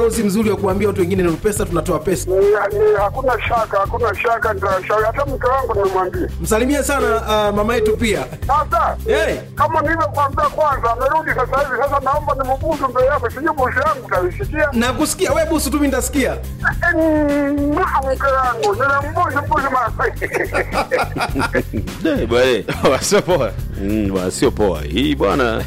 uzi mzuri wa kuambia watu wengine ni pesa tunatoa pesa. Ni- ni- Hakuna shaka, hakuna shaka, nitashauri hata mke wangu nimemwambia. Msalimie sana uh, mama yetu pia. Sasa Hey. kama nilivyokuambia kwanza, amerudi sasa hivi. Sasa naomba nimubusu mbele yako, sijui busu yangu utaisikia. Na kusikia wewe busu tu mimi nitasikia. Mm, mke wangu nilimbusu busu mara Eh, bwana. sio poa Mm, bwana, sio poa hii bwana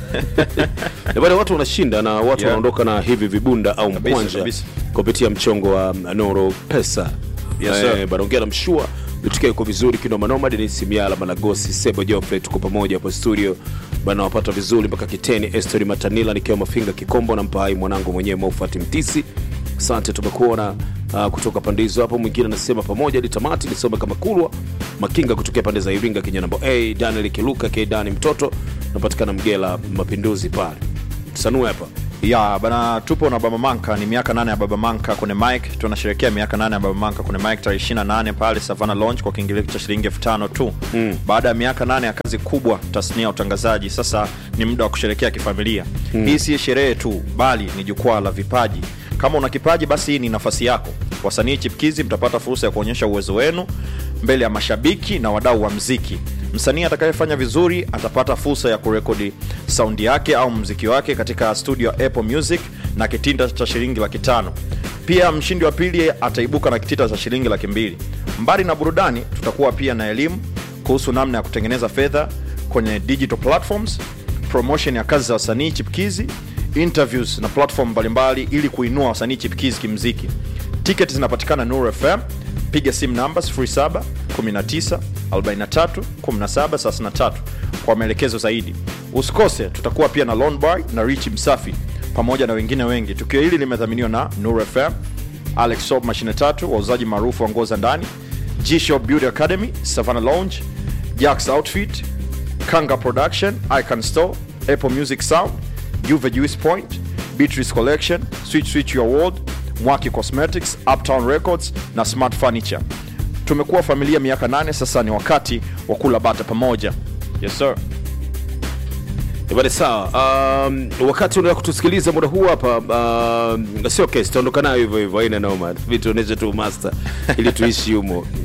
Eh, bwana watu wanashinda na watu Yeah. wanaondoka na hivi vibunda au Kabisa, mkwanja kabisa. kupitia mchongo wa noro pesa Yes, sir. bwana ongea na mshua tukia iko vizuri kinomanoma denis miala malagosi sebo jofre tuko pamoja hapo studio bana wapata vizuri mpaka kiteni estori matanila nikiwa mafinga kikombo na mpaai mwanangu mwenyewe maufati mtisi asante tumekuona uh, kutoka pande hizo hapo mwingine anasema pamoja hadi tamati nisome kama kulwa makinga kutokea pande za iringa kinyanambo a daniel kiluka k dani mtoto napatikana mgela mapinduzi pale sanue hapa ya bana tupo na baba manka ni miaka nane ya baba manka kwenye mike tunasherekea miaka nane ya baba manka kwenye mike tarehe 28 pale savana launch kwa kiingilio cha shilingi elfu tano tu mm. baada ya miaka nane ya kazi kubwa tasnia ya utangazaji sasa ni muda wa kusherekea kifamilia mm. hii si sherehe tu bali ni jukwaa la vipaji kama una kipaji basi hii ni nafasi yako wasanii chipkizi mtapata fursa ya kuonyesha uwezo wenu mbele ya mashabiki na wadau wa mziki msanii atakayefanya vizuri atapata fursa ya kurekodi saundi yake au mziki wake katika studio ya apple music na kitinda cha shilingi laki tano pia mshindi wa pili ataibuka na kitita cha shilingi laki mbili mbali na burudani tutakuwa pia na elimu kuhusu namna ya kutengeneza fedha kwenye digital platforms promotion ya kazi za wasanii chipkizi interviews na platform mbalimbali ili kuinua wasanii chipkizi kimziki tiketi zinapatikana nur fm piga simu namba 07 19 43 17 33 kwa maelekezo zaidi usikose tutakuwa pia na lonbar na rich msafi pamoja na wengine wengi tukio hili limedhaminiwa na nur fm alex shop mashine tatu wauzaji maarufu wa nguo za ndani g shop beauty academy savannah lounge jacks outfit kanga production icon store apple music sound juve juice point beatrice collection switch switch your world mwaki cosmetics uptown records na smart furniture tumekuwa familia miaka nane sasa ni wakati wa kula bata pamoja yes sir Bale sawa. Um, wakati unaenda kutusikiliza muda huu hapa um, sio kesi, tutaondoka nayo hivyo hivyo, haina noma, vituoneshe tu master ili tuishi humo. Um,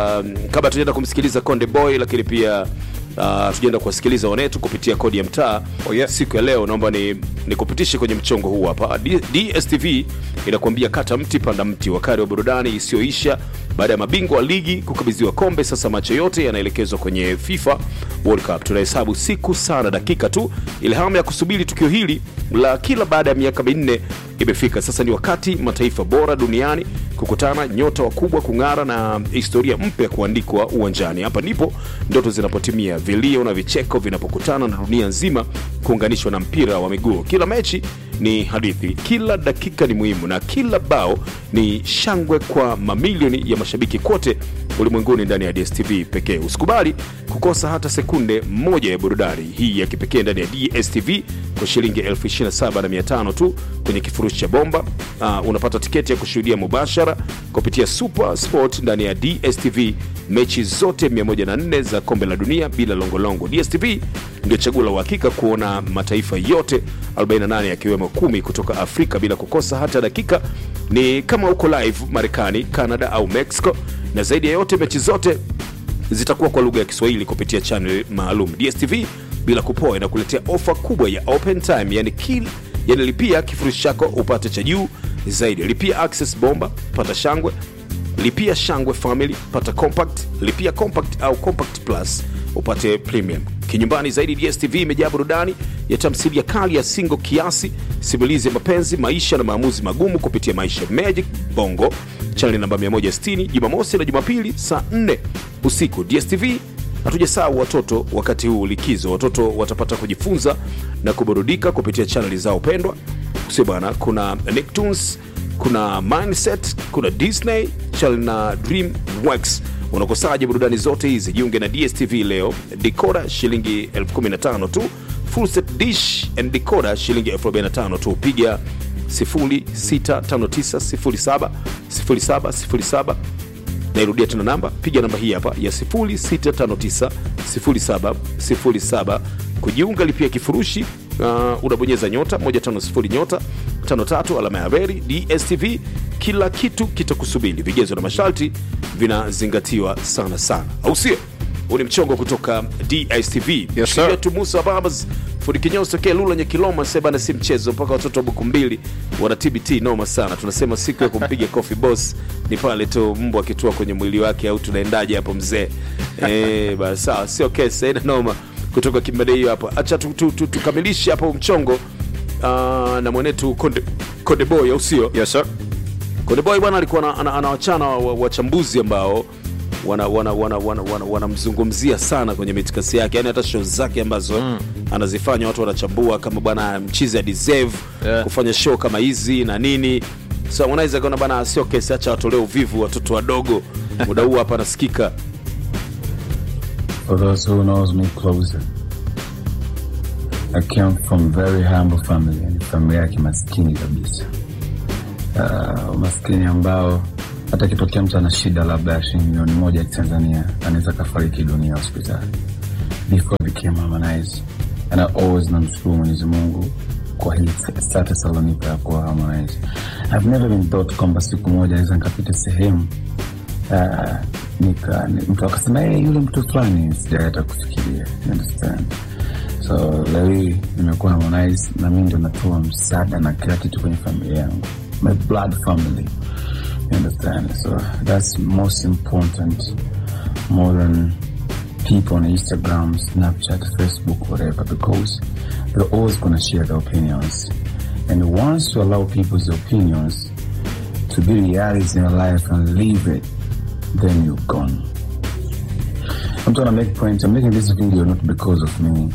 kabla tujaenda kumsikiliza Konde Boy, lakini pia uh, tujaenda kuwasikiliza wanetu kupitia kodi ya mtaa Oh, yeah. siku ya leo, naomba ni nikupitishe kwenye mchongo huu hapa. D- DSTV inakuambia kata mti panda mti, wakati wa burudani isiyoisha baada ya mabingwa wa ligi kukabidhiwa kombe. Sasa macho yote yanaelekezwa kwenye FIFA World Cup. Tunahesabu siku sana dakika tu, ile hamu ya kusubiri tukio hili la kila baada ya miaka minne imefika. Sasa ni wakati mataifa bora duniani kukutana, nyota wakubwa kung'ara na historia mpya kuandikwa uwanjani. Hapa ndipo ndoto zinapotimia, vilio na vicheko vinapokutana na dunia nzima kuunganishwa na mpira wa miguu. Kila mechi ni hadithi, kila dakika ni muhimu, na kila bao ni shangwe kwa mamilioni ya mashabiki kote ulimwenguni ndani ya DSTV pekee. Usikubali kukosa hata sekunde moja ya burudani hii ya kipekee ndani ya DSTV kwa shilingi 27500 tu kwenye kifurushi cha bomba. Uh, unapata tiketi ya kushuhudia mubashara kupitia Super Sport ndani ya DSTV mechi zote 104 za kombe la dunia bila longolongo. DSTV ndio chaguo la uhakika kuona mataifa yote 48 yakiwemo kumi kutoka Afrika bila kukosa hata dakika. Ni kama uko live Marekani, Canada au Mexico, na zaidi ya yote mechi zote zitakuwa kwa lugha ya Kiswahili kupitia channel maalum. DSTV bila kupoa inakuletea ofa kubwa ya open time, yani kil yani lipia kifurushi chako upate cha juu zaidi. Lipia access bomba, pata shangwe. Lipia shangwe family, pata compact. Lipia compact au compact plus upate premium. Kinyumbani zaidi, DSTV imejaa burudani ya tamthilia kali ya singo kiasi, simulizi ya mapenzi, maisha na maamuzi magumu kupitia Maisha Magic Bongo chaneli namba 160 Jumamosi na Jumapili saa 4 usiku. DSTV hatujasahau watoto. Wakati huu likizo, watoto watapata kujifunza na kuburudika kupitia chaneli zao pendwa, sio bwana? Kuna Nicktoons, kuna Mindset, kuna Disney Channel na DreamWorks. Unakosaje burudani zote hizi? Jiunge na DSTV leo. Decoder shilingi 15 tu, full set dish and decoder shilingi 45 tu. Piga 0659070707 nairudia tena namba piga namba hii hapa ya 06590707 kujiunga lipia kifurushi uh, unabonyeza nyota 150 nyota 53 alama ya reli dstv kila kitu kitakusubiri vigezo na masharti vinazingatiwa sana sana au sio huu ni mchongo kutoka dstv Yes, sir. yetu musa babas fundi kinyozi tokea lula nyekiloma sebana si mchezo mpaka watoto wa buku mbili wana tbt noma sana tunasema siku ya kumpiga coffee boss ni pale tu mbwa akitua kwenye mwili wake au tunaendaje hapo mzee eh basi sawa sio kesi haina noma kutoka kimbade hiyo hapo acha tu- tu- tu- tukamilishe hapo mchongo uh, na mwenetu konde, konde boy au sio yes, sir. Konde Boy bwana alikuwa ana- ana- anawachana wa- wa- wachambuzi ambao wanamzungumzia wana, wana, wana, wana, wanamzungumzia sana kwenye mitikasi yake yani hata show zake ambazo mm. anazifanya watu wanachambua kama bwana mchizi ya deserve Yeah. kufanya show kama hizi na nini so Harmonize akaona bana sio kesi acha watolee uvivu watoto wadogo muda huu hapa anasikika For those who knows me closer, I came from very humble family, yani familia ya kimaskini kabisa. Uh, umaskini ambao hata kitokea mtu ana shida labda ya shilingi milioni moja ya Tanzania anaweza kafariki dunia hospitali. Before I became Harmonize, and I always namshukuru Mwenyezi Mungu kwa hii status alonipa ya kuwa Harmonize. I've never been thought kwamba siku moja naweza nikapita sehemu uh, nika ni- mtu akasema hey, yule mtu fulani sijai hata kufikiria you understand so leo hii nimekuwa Harmonize na mimi ndo natoa msaada na kila kitu kwenye familia yangu my blood family you understand so that's most important more than people on Instagram, Snapchat, Facebook, whatever, because they're always going to share their opinions. And once you allow people's opinions to be reality in your life and leave it, then you're gone. I'm trying to make point. I'm making this video not because of me.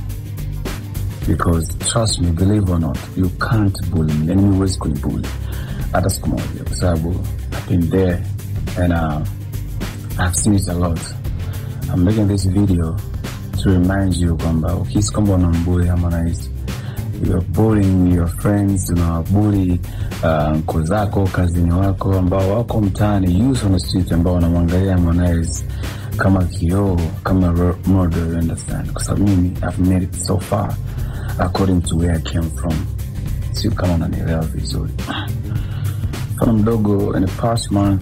Because trust me, believe or not, you can't bully me. And you always could bully. Hata siku moja kwa sababu I've been there and uh, I've seen it a lot. I'm making this video to remind you kwamba ukihisi kwamba unambuli Harmonize you're bullying your friends unawabuli uh, nko zako kazini wako ambao wako mtaani youth on the street ambao wanamwangalia Harmonize kama kioo kama ro- model you understand kwa sababu mimi I've made it so far according to where I came from sio kama unanielewa vizuri mfano mdogo in the past month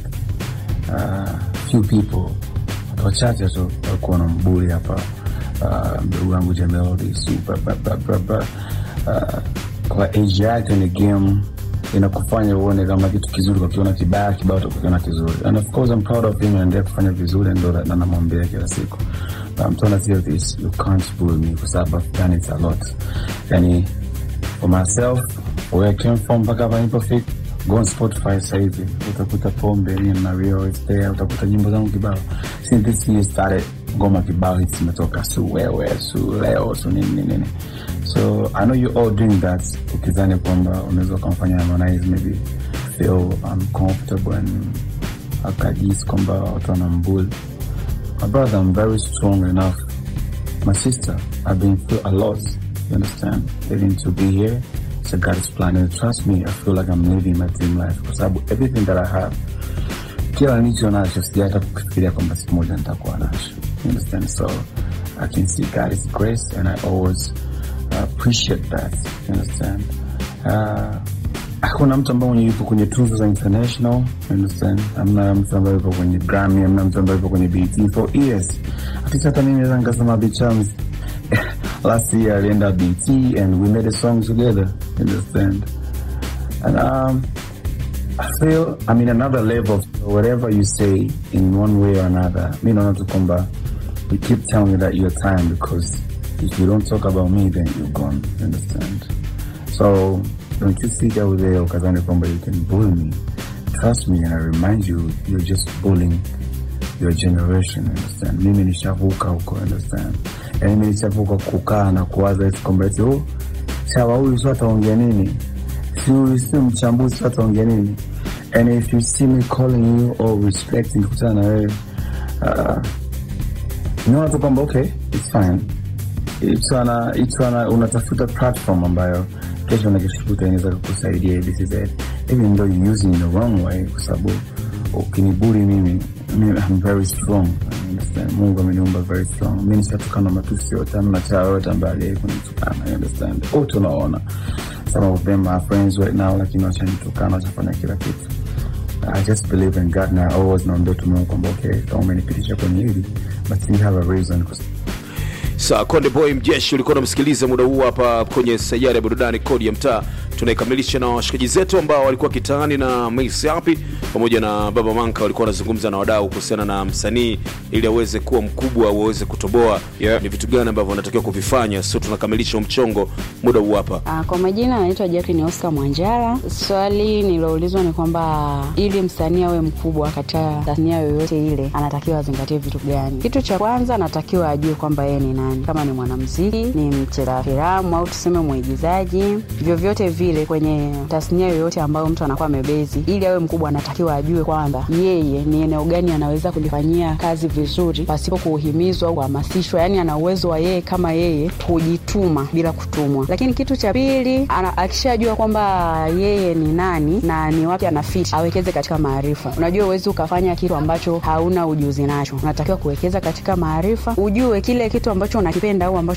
uh, few people watu wachache tu walikuwa wanambuli hapa uh, mdogo wangu Jamelody super ba, ba, ba, ba. Uh, kwa age yake ni game inakufanya uone kama kitu kizuri ukakiona kibaya kibaya utakiona kizuri and of course I'm proud of him anaendelea kufanya vizuri ndo na namwambia kila siku but I'm trying to tell this you can't bully me kwa sababu I've done it a lot yani for myself where I came from mpaka hapa nilipofika go on Spotify sasa hivi utakuta pombe ni Mario is there utakuta nyimbo zangu kibao since this year started ngoma kibao hits zimetoka su wewe su leo su nini nini nini so I know you all doing that ukizani kwamba unaweza ukamfanya Harmonize maybe feel uncomfortable and akajisi kwamba watu wanambuli my brother I'm very strong enough my sister, I've been through a lot. You understand? Even to be here, it's a God's plan. And trust me, I feel like I'm living my dream life. Kwa sababu everything that I have, kila nilicho nacho sija hata kufikiria kwamba siku moja nitakuwa nacho. You understand? So I can see God's grace and I always uh, appreciate that. You understand? Uh, hakuna mtu ambaye mwenye yupo kwenye tuzo za international you understand hamna mtu ambaye yupo kwenye grammy hamna mtu ambaye yupo kwenye bt for years atisa hata mimi naweza nikasema bichams last year alienda bt and we made a song together you understand and um, I feel I'm in another level. Whatever you say in one way or another, mi naona tu kwamba you keep telling me that you're time because if you don't talk about me, then you're gone. You understand? So don't you sit out there ukazani kwamba you can bully me. Trust me and I remind you, you're just bullying your generation, understand? Mimi nishavuka huko, understand? Yani mimi nishavuka kukaa na kuwaza eti kwamba eti oh, sawa huyu sio ataongea nini? Si huyu si mchambuzi sio ataongea nini? And if you see me calling you or respecting kutana na wewe uh, unaona tu kwamba okay, it's fine it's ana, it's ana, unatafuta platform ambayo kesho na kesho kutwa inaweza kukusaidia this is it even though you using in the wrong way kwa sababu ukiniburi mimi mimi I'm very strong understand? Mungu ameniumba very strong. Mimi nishatukana matusi yote, hamna cha yote ambaye aliwahi kunitukana, you understand? Wote unaona. Some of them are friends right now, lakini washanitukana, washafanya kila kitu. I just believe in God na always naambia tu Mungu kwamba okay, kama umenipitisha kwenye hili, but you have a reason 'cause Sa Konde Boy Mjeshi ulikuwa unamsikiliza muda huu hapa kwenye sayari ya burudani kodi ya mtaa. Tunaikamilisha na washikaji zetu ambao walikuwa kitaani na Mace Happy pamoja na Baba Manka walikuwa wanazungumza na wadau kuhusiana na msanii ili aweze kuwa mkubwa au aweze kutoboa Yeah. ni vitu gani ambavyo wanatakiwa kuvifanya. So tunakamilisha huu mchongo muda huu hapa. Ah, Kwa majina anaitwa Jacqueline Oscar Mwanjara. Swali niloulizwa ni kwamba ili msanii awe mkubwa katika tasnia yoyote ile anatakiwa azingatie vitu gani? Kitu cha kwanza anatakiwa ajue kwamba yeye ni nani, kama ni mwanamuziki, ni mcheza filamu au tuseme mwigizaji, vyovyote vile kwenye tasnia yoyote ambayo mtu anakuwa amebezi, ili awe mkubwa anatakiwa ajue kwamba yeye ni eneo gani anaweza kulifanyia kazi vizuri pasipo kuhimizwa au kuhamasishwa, yani ana uwezo wa yeye kama yeye kujituma bila kutumwa. Lakini kitu cha pili, ana- akishajua kwamba yeye ni nani na ni wapi ana fit, awekeze katika maarifa. Unajua uwezi ukafanya kitu ambacho hauna ujuzi nacho, unatakiwa kuwekeza katika maarifa, ujue kile kitu ambacho unakipenda au ambacho